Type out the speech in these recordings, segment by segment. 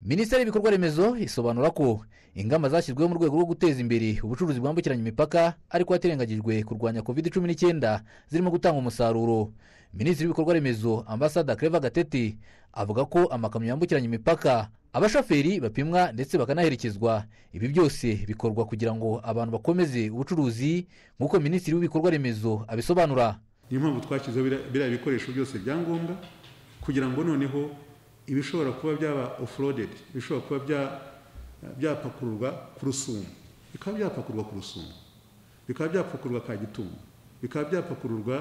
minisiteri y'ibikorwa remezo isobanura ko ingamba zashyizweho mu rwego rwo guteza imbere ubucuruzi bwambukiranya imipaka ariko hatirengagijwe kurwanya covid cumi n'icyenda zirimo gutanga umusaruro minisitiri w'ibikorwa remezo ambasada kereva gatete avuga ko amakamyo yambukiranya imipaka abashoferi bapimwa ndetse bakanaherekezwa ibi byose bikorwa kugira ngo abantu bakomeze ubucuruzi nk'uko minisitiri w'ibikorwa remezo abisobanura niyo mpamvu twashyizeho biriya- biriya bikoresho byose bya ngombwa kugira ngo noneho ibishobora kuba byaba ofurodedi ibishobora kuba bya- byapakururwa ku rusumo bikaba byapakururwa ku rusumo bikaba byapakururwa kagitumba bikaba byapakururwa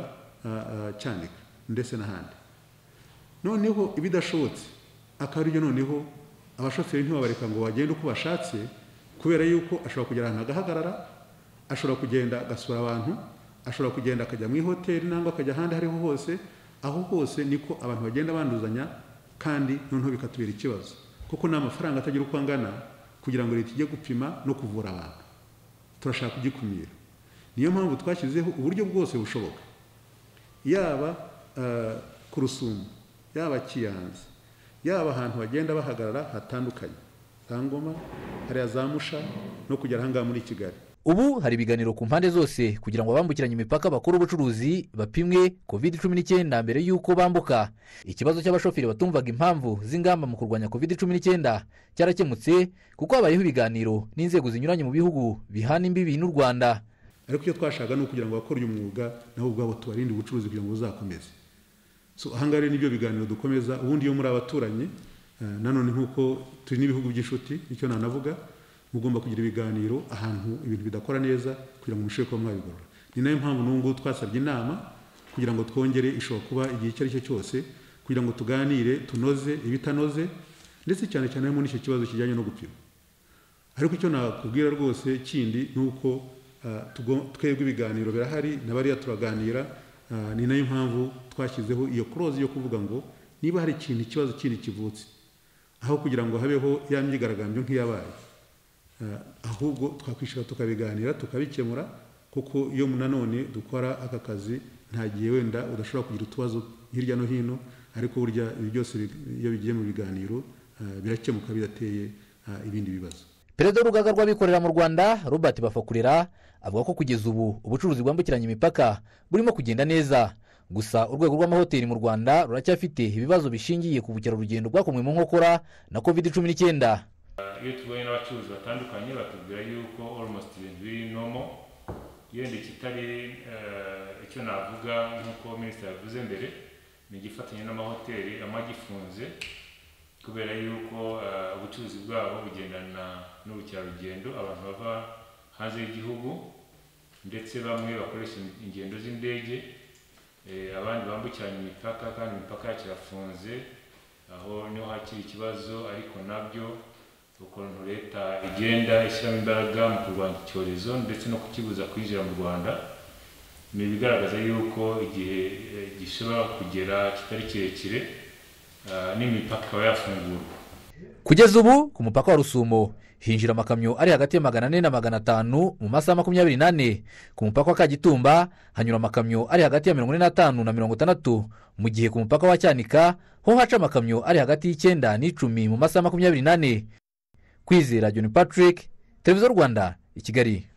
ah, ah, cyanika ndetse n'ahandi noneho ibidashobotse akaba aribyo noneho abashoferi ntibabareka ngo bagende uko bashatse kubera yuko ashobora kugera ahantu agahagarara ashobora kugenda agasura abantu ashobora kugenda akajya mu ihoteli nangwa akajya ahandi aho ariho hose aho hose niko abantu bagenda banduzanya kandi noneho bikatubera ikibazo kuko ni amafaranga atagira uko angana kugira ngo leta ijye gupima no kuvura abantu turashaka kugikumira niyo mpamvu twashyizeho uburyo bwose bushoboka yaba eh, ku rusumo yaba kiyanza yaba ahantu bagenda bahagarara hatandukanye za ngoma hariya za musha no kugera ahangaha muri kigali ubu hari ibiganiro ku mpande zose kugira ngo abambukiranya imipaka bakore ubucuruzi bapimwe covid cumi n'icyenda mbere y'uko bambuka ikibazo cy'abashoferi batumvaga impamvu z'ingamba mu kurwanya covid cumi n'icyenda cyarakemutse kuko habayeho ibiganiro n'inzego zinyuranye mu bihugu bihana imbibi n'u rwanda ariko icyo twashaka ni ukugira ngo abakora uyu mwuga nabo ubwabo tubarinde ubucuruzi kugira ngo buzakomeze so ahangaha rero nibyo biganiro dukomeza ubundi iyo muri abaturanyi eh, nanone nk'uko turi n'ibihugu by'inshuti nicyo nanavuga mugomba kugira ibiganiro ahantu ibintu bidakora neza kugira ngo mushe kuba mwabigorora ni nayo mpamvu n'ubu ngubu twasabye inama kugira ngo twongere ishobora kuba igihe icyo ari cyo cyose kugira ngo tuganire tunoze ibitanoze ndetse cyane cyane harimo n'icyo kibazo kijyanye no gupima ariko icyo nakubwira rwose kindi ni uko ah, tugo- twebwe ibiganiro birahari na bariya turaganira ah, ni nayo mpamvu twashyizeho iyo kurozi yo kuvuga ngo niba hari ikintu ikibazo kindi kivutse aho kugira ngo habeho ya myigaragambyo nk'iyabaye Ah, ahubwo twakwishyura tukabiganira tukabikemura kuko iyo nanone dukora aka kazi nta gihe wenda udashobora kugira utubazo hirya no hino ariko burya ibi byose bi- iyo bigiye mu biganiro ah, birakemuka bidateye ah, ibindi bibazo perezida w'urugaga rw'abikorera mu rwanda robert bafakurera avuga ko kugeza ubu ubucuruzi bwambukiranya imipaka burimo kugenda neza gusa urwego rw'amahoteli mu rwanda ruracyafite ibibazo bishingiye ku bukerarugendo bwakomwe mu nkokora na covid cumi n'icyenda iyo tuhuye n'abacuruzi batandukanye batubwira yuko almost ibintu biri nomo yenda ikitari eh, icyo navuga nk'uko minisitiri yavuze mbere ni igifatanye n'amahoteli amwe agifunze kubera yuko eh, ubucuruzi bwabo bugendana n'ubukerarugendo abantu bava hanze y'igihugu ndetse bamwe bakoresha ingendo z'indege eh, abandi bambukiranya imipaka kandi imipaka yacu irafunze aho niho hakiri ikibazo ariko nabyo ukuntu leta igenda ishyiramo imbaraga mu kurwanya icyorezo ndetse no kukibuza kwinjira mu rwanda ni ibigaragaza yuko igihe eh, gishobora kugera kitari kirekire ah, n'imipaka ikaba yafungurwa kugeza ubu ku mupaka wa rusumo hinjira amakamyo ari hagati ya magana ane na magana atanu mu masaha makumyabiri n'ane ku mupaka wa kagitumba hanyura amakamyo ari hagati ya mirongo ine n'atanu na mirongo itandatu mu gihe ku mupaka wa cyanika ho haca amakamyo ari hagati y'icyenda n'icumi mu masaha makumyabiri n'ane kwizera john patrick televiziyo rwanda i kigali